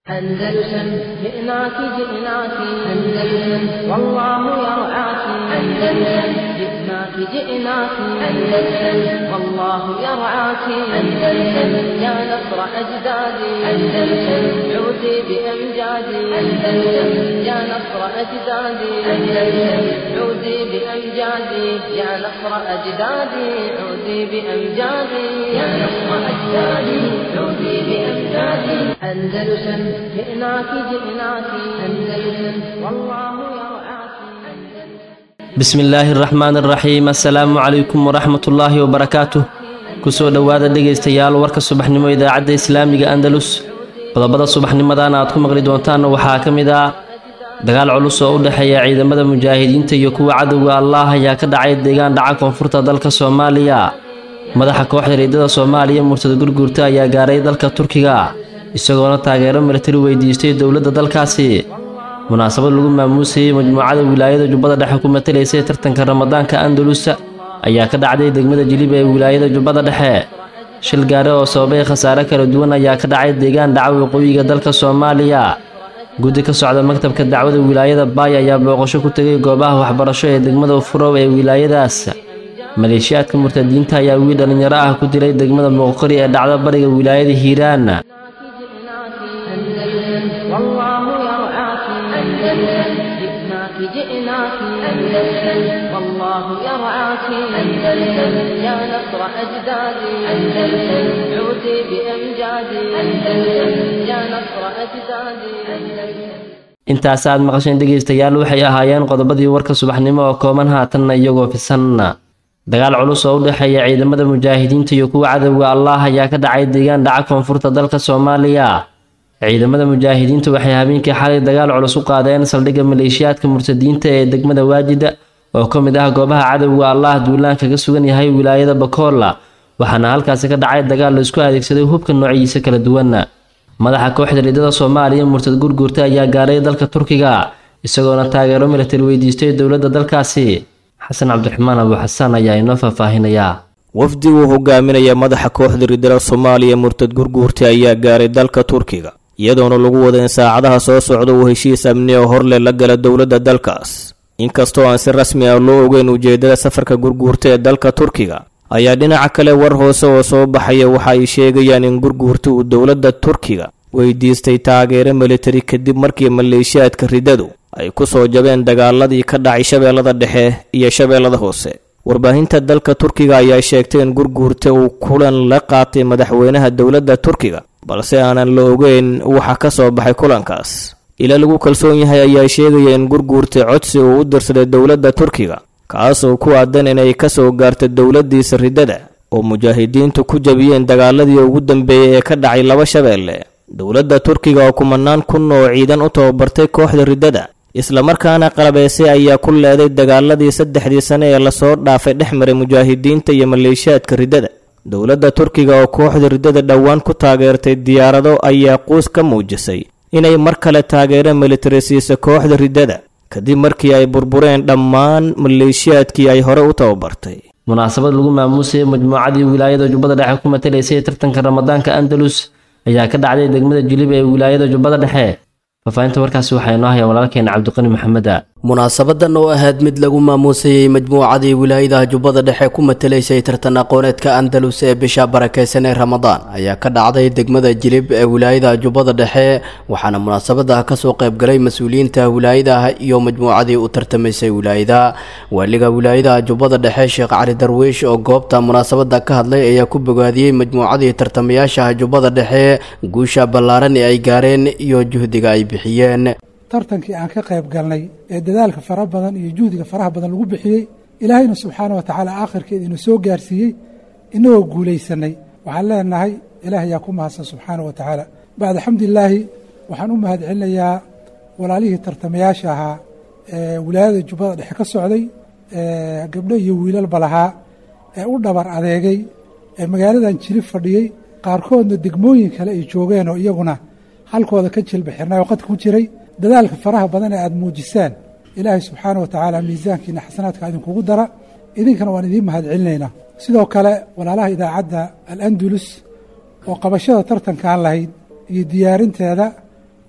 أندلسن جئناك جئناك أندلسن والله يرعاك أندلسن جئناك جئناك أندلسن والله يرعاك أندلسن يا نصر أجدادي أندلسن عودي بأمجادي أندلسن يا نصر أجدادي أندلسن عودي بأمجادي يا نصر أجدادي عودي بأمجادي يا نصر أجدادي عودي بأمجادي أندلسن جئناك جئناك أندلسن والله يرعاك bismi illaahi araxmaan araxiim assalaamu calaykum waraxmat ullaahi wabarakaatuh kusoo dhowaada dhegaystayaal warka subaxnimo idaacadda islaamiga andalus qodobada subaxnimadan aad ku maqli doontaan waxaa ka mid ah dagaal culus oo u dhexeeya ciidamada mujaahidiinta iyo kuwa cadowga allaah ayaa ka dhacay deegaan dhaca koonfurta dalka soomaaliya madaxa kooxda riidada soomaaliya murtada gurguurta ayaa gaaray dalka turkiga isagoona taageero milatari weydiistay dowladda dalkaasi munaasabad lagu maamuusayey majmuucada wilaayada jubbada dhexe ku matalaysay tartanka ramadaanka andalus ayaa ka dhacday degmada jilib ee wilaayada jubbada dhexe shil gaare oo sababay khasaare kala duwan ayaa ka dhacay deegaan dhaca waqooyiga dalka soomaaliya guddi ka socda maktabka dacwada wilaayada baay ayaa booqasho ku tegay goobaha waxbarasho ee degmada furow ee wilaayadaas maleeshiyaadka murtadiinta ayaa wiil dhallinyaro ah ku dilay degmada muuqori ee dhacda bariga wilaayada hiiraan جئناك جئناك أندلسن والله يرعاك أندلسن يا نصر أجدادي أندلسن عودي بأمجادي أندلسن يا نصر أجدادي أندلسن intaas aad maqasheen dhegaystayaal waxay ahaayeen qodobadii warka subaxnimo oo kooban haatanna iyagoo fisan dagaal culus oo u dhexeeya ciidamada mujaahidiinta iyo kuwa cadowga allaah ayaa ka dhacay deegaan dhaca koonfurta dalka soomaaliya ciidamada mujaahidiinta waxay habeenkii xalay dagaal culus u qaadeen saldhigga maleeshiyaadka murtadiinta ee degmada waajida oo ka mid ah goobaha cadowga allaah duulaan kaga sugan yahay wilaayada bakoola waxaana halkaasi ka dhacay dagaal laisku adeegsaday hubka noociisa kala duwan madaxa kooxda riidada soomaaliya murtad gurguurta ayaa gaaray dalka turkiga isagoona taageero milatari weydiistay dowladda dalkaasi xasan cabdiraxmaan abu xasaan ayaa inoo faahfaahinayaa wafdi uu hogaaminaya madaxa kooxda riidada soomaaliya murtad gurguurta ayaa gaaray dalka turkiga iyadoona lagu wada in saacadaha soo socda uu heshiis amni oo horle la gala dowladda dalkaas inkastoo aan si rasmi ah loo ogeyn ujeedada safarka gurguurta ee dalka turkiga ayaa dhinaca kale war hoose oo soo baxaya waxa ay sheegayaan in gurguurta uu dowladda turkiga weydiistay taageero militari kadib markii maleeshiyaadka ridadu ay ku soo jabeen dagaaladii ka dhacay shabeellada dhexe iyo shabeellada hoose warbaahinta dalka turkiga ayaa sheegtay in gurguurta uu kulan la qaatay madaxweynaha dowladda turkiga balse aanan la ogeyn waxa ka soo baxay kulankaas ila lagu kalsoon yahay ayaa sheegaya in gurguurta codsi uu u dirsaday dowladda turkiga kaasoo ku aadan inay ka soo gaarta dowladdiisa riddada oo mujaahidiintu ku jabiyeen dagaaladii ugu dambeeyey ee ka dhacay laba shabeelle dowladda turkiga oo kumanaan kun oo ciidan u tababartay kooxda riddada islamarkaana qalabeysay ayaa ku leeday dagaaladii saddexdii sane ee lasoo dhaafay dhex maray mujaahidiinta iyo maleeshiyaadka riddada dowladda turkiga oo kooxda riddada dhowaan ku taageertay diyaarado ayaa quus ka muujisay inay mar kale taageero militari siisa kooxda riddada kadib markii ay burbureen dhammaan maleeshiyaadkii ay hore u tababartay munaasabad lagu maamuusayay majmuucadii wilaayada jubbada dhexe ku matalaysay tartanka ramadaanka andalus ayaa ka dhacday degmada jilib ee wilaayada jubbada dhexe faafahinta warkaasi waxaa inoo haya walaalkeena cabdiqani maxameda munaasabadan oo ahayd mid lagu maamuusayey majmuucadii wilaayadaha jubbada dhexe ku matalaysay tartan aqooneedka andalus ee bisha barakeysan ee ramadaan ayaa ka dhacday degmada jilib ee wilaayadaha jubbada dhexe waxaana munaasabada kasoo qaybgalay mas-uuliyiinta wilaayadaha iyo majmuucadii u tartamaysay wilaayada waaliga wilaayadaha jubbada dhexe sheekh cali darwiish oo goobta munaasabada ka hadlay ayaa ku bogaadiyey majmuucadii tartamayaashaha jubbada dhexe guusha ballaaran ee ay gaareen iyo juhdiga ay bixiyeen tartankii aan ka qayb galnay ee dadaalka fara badan iyo juhdiga faraha badan lagu bixiyey ilaahayna subxaana wa tacaala aakhirkeeda inu soo gaarsiiyey inagoo guulaysanay waxaan leenahay ilaah ayaa ku mahadsan subxaana wa tacaala bacda xamdilaahi waxaan u mahad celinayaa walaalihii tartamayaasha ahaa ee wilaayada jubbada dhexe ka socday gabdho iyo wiilalba lahaa ee u dhabar adeegay ee magaaladan jilib fadhiyey qaarkoodna degmooyin kale ay joogeen oo iyaguna halkooda ka jilbixirnay oo qadka ku jiray dadaalka faraha badan ee aada muujisaan ilaahay subxaana wa tacaala miisaankiina xasanaadka idinkugu dara idinkana waan idiin mahad celinaynaa sidoo kale walaalaha idaacadda al andulus oo qabashada tartankaan lahayd iyo diyaarinteeda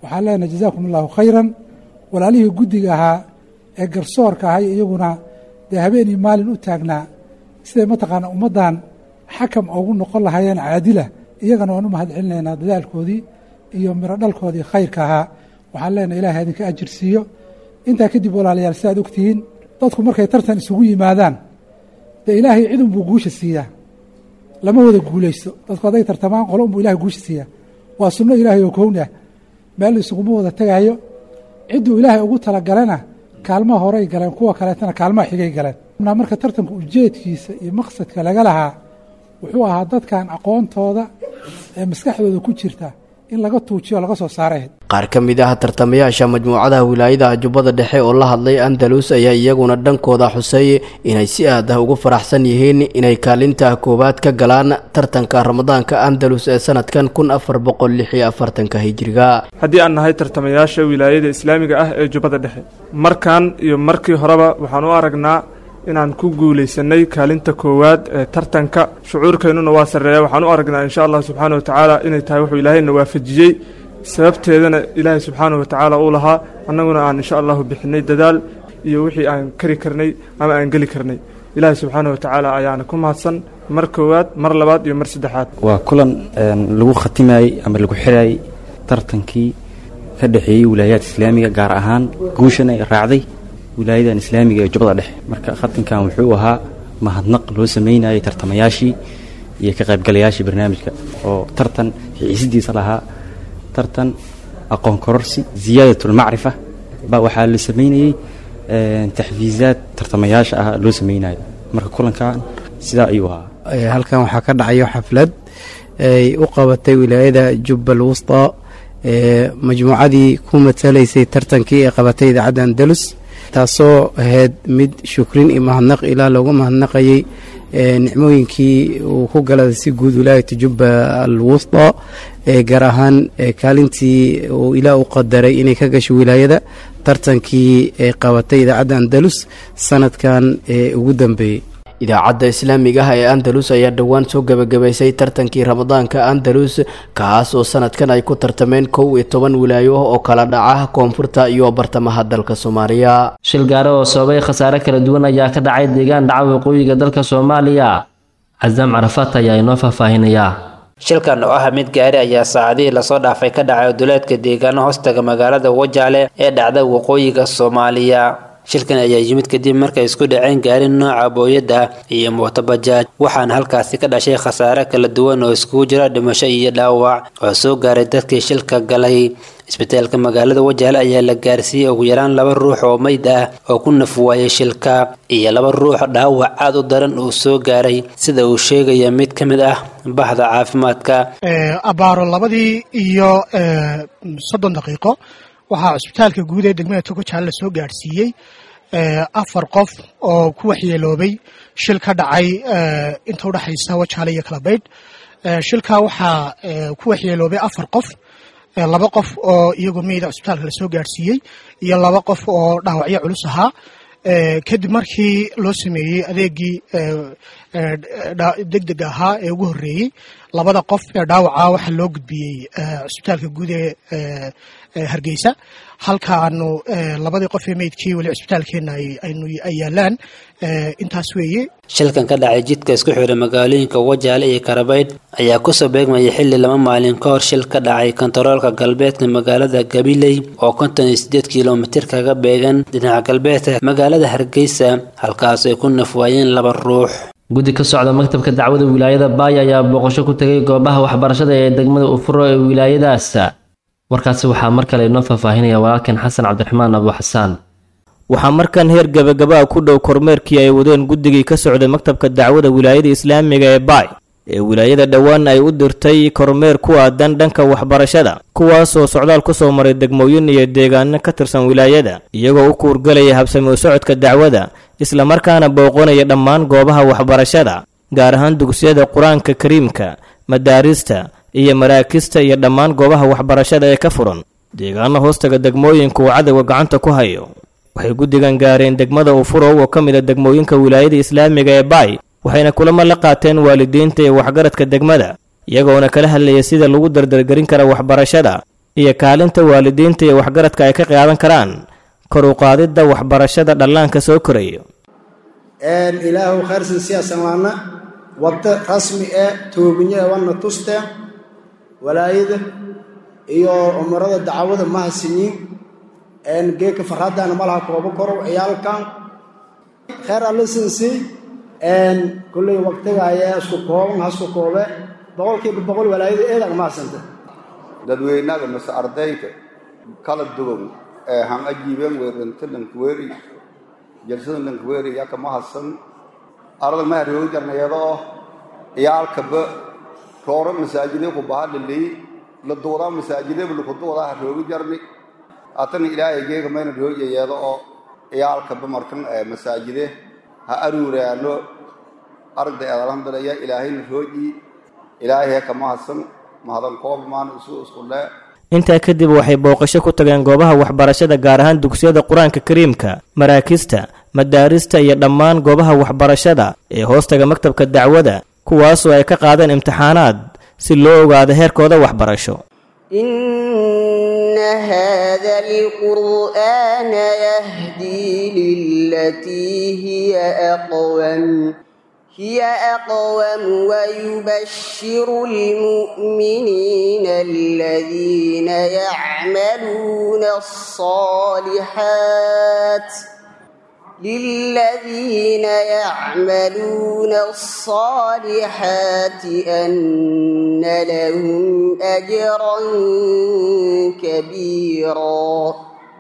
waxaan leenahay jazaakum allahu khayran walaalihii guddiga ahaa ee garsoorka ahay iyaguna dee habeenii maalin u taagnaa siday mataqaana ummaddan xakam ugu noqon lahaayeen caadila iyagana waan u mahad celinaynaa dadaalkoodii iyo miro dhalkoodii khayrka ahaa waxaan leenahay ilahay idinka ajir siiyo intaa kadib walaalayaal si aad ogtihiin dadku markay tartan isugu yimaadaan dee ilaahay cid unbuu guusha siiyaa lama wada guulaysto dadku hadday tartamaan qolo unbuu ilahay guusha siiyaa waa sunno ilaahay oo kownah meel isuguma wada tegaayo cidduu ilaahay ugu talagalana kaalmaha horey galeen kuwa kaleetana kaalmaha xigay galeen marka tartanka ujeedkiisa iyo maqsadka laga lahaa wuxuu ahaa dadkan aqoontooda ee maskaxdooda ku jirta in laga tuujiyo laga soo saaray qaar ka mid ah tartamayaasha majmuucadaha wilaayada jubbada dhexe oo la hadlay andalus ayaa iyaguna dhankooda xusay inay si aad ah ugu faraxsan yihiin inay kaalinta koowaad ka galaan tartanka ramadaanka andalus ee sanadkan kun afar boqol lix iyo afartanka hijiriga haddii aan nahay tartamayaasha wilaayada islaamiga ah ee jubbada dhexe markan iyo markii horeba waxaan u aragnaa inaan ku guulaysanay kaalinta koowaad ee tartanka shucuurkeennuna waa sarreeya waxaan u aragnaa insha allah subxaana watacaala inay tahay wuxuu ilaahayna waafajiyey sababteedana ilaahay subxaana watacaala uu lahaa annaguna aan insha allahu bixinay dadaal iyo wixii aan kari karnay ama aan geli karnay ilaahay subxaana watacaala ayaana ku mahadsan mar koowaad mar labaad iyo mar saddexaad waa kulan lagu khatimayey ama lagu xirayey tartankii ka dhexeeyey wilaayaadka islaamiga gaar ahaan guushan ay raacday wilaayadan islaamiga ee jubbada dhexe marka khatinkan wuxuu ahaa mahadnaq loo sameynayay tartamayaashii iyo ka qaybgalayaashii barnaamijka oo tartan xiisidiisa lahaa tartan aqoon kororsi ziyaadatulmacrifa ba waxaa la sameynayey taxfiizaad tartamayaasha ah loo sameynayo marka kulankan sidaa ayuu ahaa halkan waxaa ka dhacayo xaflad ay u qabatay wilaayada jubbal wusta ee majmuucadii ku matalaysay tartankii ee qabatay idaacadda andalus taasoo ahayd mid shukrin iyo mahadnaq ilaa loogu mahadnaqayay nicmooyinkii uu ku galada si guud wilaayata jubba al wusta gaar ahaan kaalintii uu ilaa u qadaray inay ka gasho wilaayada tartankii ay qabatay idaacadda andalus sanadkan ee ugu dambeeyey idaacadda islaamiga ah ee andalus ayaa dhowaan soo gebagabaysay tartankii ramadaanka andalus kaas oo sanadkan ay ku tartameen kow iyo toban wilaayo oo kala dhaca koonfurta iyo bartamaha dalka soomaaliya shil gaare oo sababay khasaare kala duwan ayaa ka dhacay deegaan dhaca waqooyiga dalka soomaaliya casaam carafaat ayaa inoo faahfaahinayaa shilkan oo ah mid gaari ayaa saacadihii lasoo dhaafay ka dhacay duleedka deegaano hoostaga magaalada wajaale ee dhacda waqooyiga soomaaliya shilkan ayaa yimid kadib markay isku dhaceen gaari nooca booyadda iyo mootobajaaj waxaana halkaasi ka dhashay khasaare kala duwan oo iskugu jira dhimasho iyo dhaawac oo soo gaaray dadkii shilka galay isbitaalka magaalada wajaale ayaa la gaarsiiyey ugu yaraan laba ruux oo meyd ah oo ku naf waayay shilka iyo laba ruux dhaawac aad u daran uu soo gaaray sida uu sheegaya mid ka mid ah bahda caafimaadka abaaro labadii iyo soddon daqiiqo waxaa cusbitaalka guud ee degmada togojaale lasoo gaadhsiiyey afar qof oo ku waxyeeloobay shil ka dhacay inta udhexaysa wajaale iyo kalabaydh shilkaa waxaa ku waxyeeloobay afar qof laba qof oo iyagoo meyda cusbitaalka lasoo gaadhsiiyey iyo laba qof oo dhaawacyo culus ahaa kadib markii loo sameeyey adeegii deg deg ahaa ee ugu horreeyey labada qof ee dhaawaca waxaa loo gudbiyey cusbitaalka guud ee hargeysa halka aanu labadii qof ee meydkii weli cusbitaalkeenna ay yaalaan intaas weeye shilkan ka dhacay jidka isku xidha magaalooyinka wajaale iyo karabaydh ayaa kusoo beegmaya xilli laba maalin ka hor shil ka dhacay kontaroolka galbeedka magaalada gabiley oo konton iyo sideed kilomitir kaga beegan dhinaca galbeedka magaalada hargeysa halkaas ay ku nafwaayeen laba ruux guddi ka socda maktabka dacwada wilaayada baaya ayaa booqasho ku tegay goobaha waxbarashada ee degmada ufuro ee wilaayadaas warkaasi waxaa mar kale inoo faahfaahinaya walaalkan xasan cabdiraxmaan abu xasaan waxaa markan heer gabagabaa ku dhow kormeerkii ay wadeen guddigii ka socday maktabka dacwada wilaayada islaamiga ee baay ee wilaayada dhowaan ay u dirtay kormeer ku aadan dhanka waxbarashada kuwaasoo socdaal ku soo maray degmooyin iyo deegaano ka tirsan wilaayada iyagoo u kuurgalaya habsami u socodka dacwada islamarkaana booqanaya dhammaan goobaha waxbarashada gaar ahaan dugsiyada qur-aanka kariimka madaarista iyo maraakista iyo dhammaan goobaha waxbarashada ee ka furan deegaano hoostaga degmooyinka uu cadowga gacanta ku hayo waxay guddigan gaareen degmada ufurow oo ka mid a degmooyinka wilaayada islaamiga ee baay waxayna kulamo la qaateen waalidiinta iyo waxgaradka degmada iyagoona kala hadlaya sida lagu dardargerin kara waxbarashada iyo kaalinta waalidiinta iyo waxgaradka ay ka qaadan karaan kor u qaadidda waxbarashada dhallaanka soo koraya ilaahu khayrsan siyaasan laana waddo rasmi ee toobinya wana tuste walaayada iyo umarada dacwada mahasiniin geeka farhadana malaha koobo korow ciyaalkan khayr alisinsi kulley waqtiga ayaa isku kooban hasku koobe boqolkiiba boqol walaayada eedag mahadsanta dadweynaga mase ardayda kala duwan ee han ajiibeen weeranta dhankweri jalsada dhankweri yaa kama hadsan arada ma haroogi jarnayado oo ciyaalkaba rooro masaajide ku baha lilii la duudaa masaajideba laku duudaa haroogi jarni atana ilaahay geega mayna rooyayeedo oo ciyaalkaba markan masaajide ha aruuraano aragda eedalhandalaya ilaahayna rooji ilaahay kama hadsan mahadan koob maan isu isku lee intaa kadib waxay booqasho ku tageen goobaha waxbarashada gaar ahaan dugsiyada qur-aanka kariimka maraakista madaarista iyo dhammaan goobaha waxbarashada ee hoostaga maktabka dacwada kuwaasoo ay ka qaadeen imtixaanaad si loo ogaado heerkooda waxbarasho إن هذا القرآن يهدي للتي هي أقوم هي أقوم ويبشر المؤمنين الذين يعملون الصالحات للذين يعملون الصالحات أن لهم أجرا كبيرا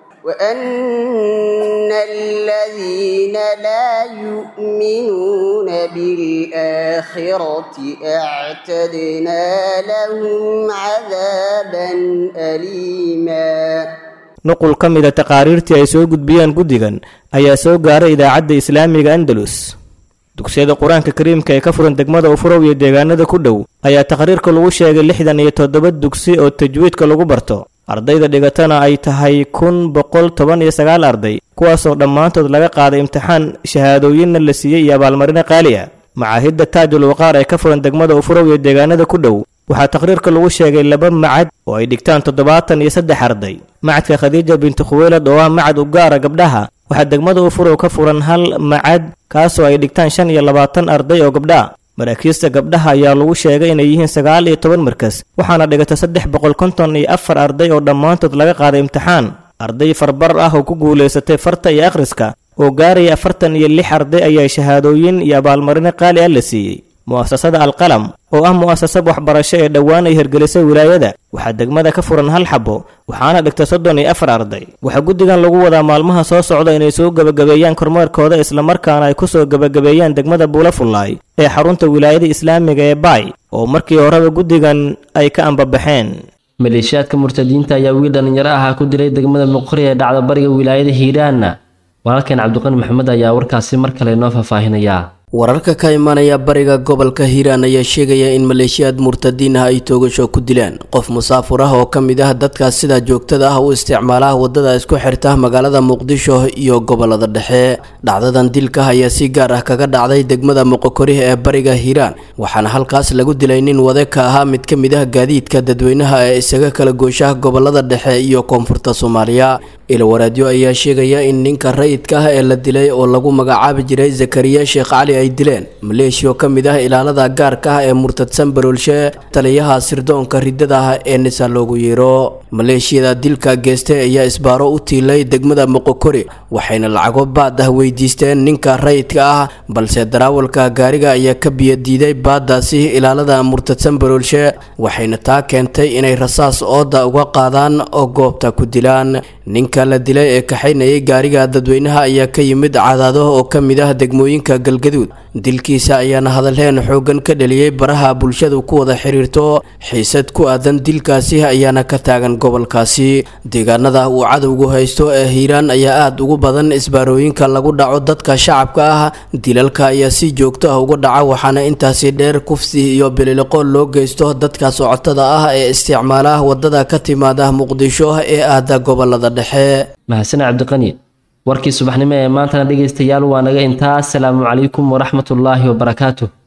وأن الذين لا يؤمنون بالآخرة أعتدنا لهم عذابا أليما nuqul ka mida taqaariirtii ay soo gudbiyeen guddigan ayaa soo gaaray idaacadda islaamiga andalus dugsiyada qur-aanka kariimka ee ka furan degmada ufurow iyo deegaanada ku dhow ayaa taqriirka lagu sheegay lixdan iyo toddoba dugsi oo tajwiidka lagu barto ardayda dhigatana ay tahay kun boqol toban iyo sagaal arday kuwaasoo dhammaantood laga qaaday imtixaan shahaadooyinna la siiyey iyo abaalmarino qaali ah macaahidda taajul waqaar ee ka furan degmada ufurow iyo deegaanada ku dhow waxaa taqriirka lagu sheegay laba macad oo ay dhigtaan toddobaatan iyo saddex arday macadka khadiija binti khuweylad oo ah macad u gaara gabdhaha waxaa degmada ufurow ka furan hal macad kaasoo ay dhigtaan shan iyo labaatan arday oo gabdha maraakiista gabdhaha ayaa lagu sheegay inay yihiin sagaal iyo toban markas waxaana dhigata saddex boqol konton iyo afar arday oo dhammaantood laga qaaday imtixaan arday farbar ah oo ku guulaysatay farta iyo akhriska oo gaaraya afartan iyo lix arday ayaa shahaadooyin iyo abaalmarino qaali ah la siiyey mu'asasada alqalam oo ah mu'asasad waxbarasho ee dhowaan ay hirgelisay wilaayada waxaa degmada ka furan hal xabo waxaana dhigta soddon iyo afar arday waxaa guddigan lagu wadaa maalmaha soo socda inay soo gebagabeeyaan kormeerkooda islamarkaana ay ku soo gebagabeeyaan degmada buulafullaay ee xarunta wilaayada islaamiga ee baay oo markii horeba guddigan ay ka ambabaxeen maleeshiyaadka murtadiinta ayaa wiil dhallinyaro ahaa ku dilay degmada muqri ee dhacda bariga wilaayada hiiraanna walaalkeen cabdiqani maxamed ayaa warkaasi mar kale noo faahfaahinayaa wararka ka imanaya bariga gobolka hiiraan ayaa sheegaya in maleeshiyaad murtadiin ah ay toogasho ku dileen qof musaafur ah oo ka mid ah dadkaas sida joogtada ah u isticmaala wadada isku xirta magaalada muqdisho iyo gobolada dhexe dhacdadan dilka ayaa si gaar ah kaga dhacday degmada muqokorih ee bariga hiiraan waxaana halkaas lagu dilay nin wade ka ahaa mid ka mid ah gaadiidka dadweynaha ee isaga kala gooshaha gobolada dhexe iyo koonfurta soomaaliya ilwaraadyo ayaa sheegaya in ninka rayidka ah ee la dilay oo lagu magacaabi jiray zakariya sheekh cali ay dileen maleeshiya oo ka mid ah ilaalada gaarka ah ee murtadsan baroolshe taliyaha sirdoonka ridada ah ee nisa loogu yeero maleeshiyada dilka geestay ayaa isbaaro u tiilay degmada moqokori waxayna lacago baad ah weydiisteen ninka rayidka ah balse daraawalka gaariga ayaa ka biyadiiday baadaasi ilaalada murtadsan baroolshe waxayna taa keentay inay rasaas ooda uga qaadaan oo goobta ku dilaan ninka la dilay ee kaxaynayay gaariga dadweynaha ayaa ka yimid cadaado oo ka mid ah degmooyinka galgaduud dilkiisa ayaana hadalheen xooggan ka dhaliyey baraha bulshadu ku wada xiriirto xiisad ku aadan dilkaasi ayaana ka taagan gobolkaasi deegaanada uu cadowgu haysto ee hiiraan ayaa aada ugu badan isbaarooyinka lagu dhaco dadka shacabka ah dilalka ayaa si joogto ah uga dhaca waxaana intaasi dheer kufsi iyo bililiqo loo geysto dadka socotada ah ee isticmaala wadada ka timaada muqdisho ee aada gobolada dhexe mahadsan cabdiqani warkii subaxnimo ee maantana dhegaystayaal waa naga intaa asalaamu calaykum waraxmatullaahi wabarakaatuh